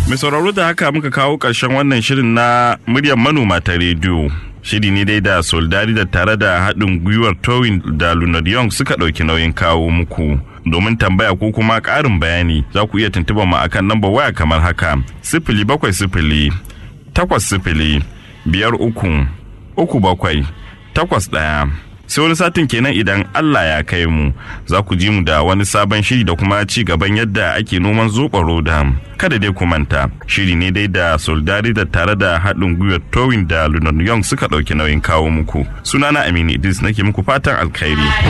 Mai sauraro da haka muka kawo ƙarshen wannan shirin na muryar manoma ta rediyo. Shiri ne dai da Soldari da tare da haɗin gwiwar Towin da Lunar Young suka ɗauki nauyin kawo muku. Domin tambaya ko kuma ƙarin bayani za ku iya tuntuɓa mu akan lambar waya kamar haka. Sifili bakwai sifili, takwas sifili, biyar uku, uku bakwai, takwas ɗaya. sai wani satin kenan idan Allah ya kai mu za ku ji mu da wani sabon shiri da kuma ci gaban yadda ake noman zoɓa roda kada dai ku manta shiri ne dai da soldari da tare da haɗin gwiwar towin da lunar young suka ɗauki nauyin kawo muku sunana aminu idris nake muku fatan alkhairi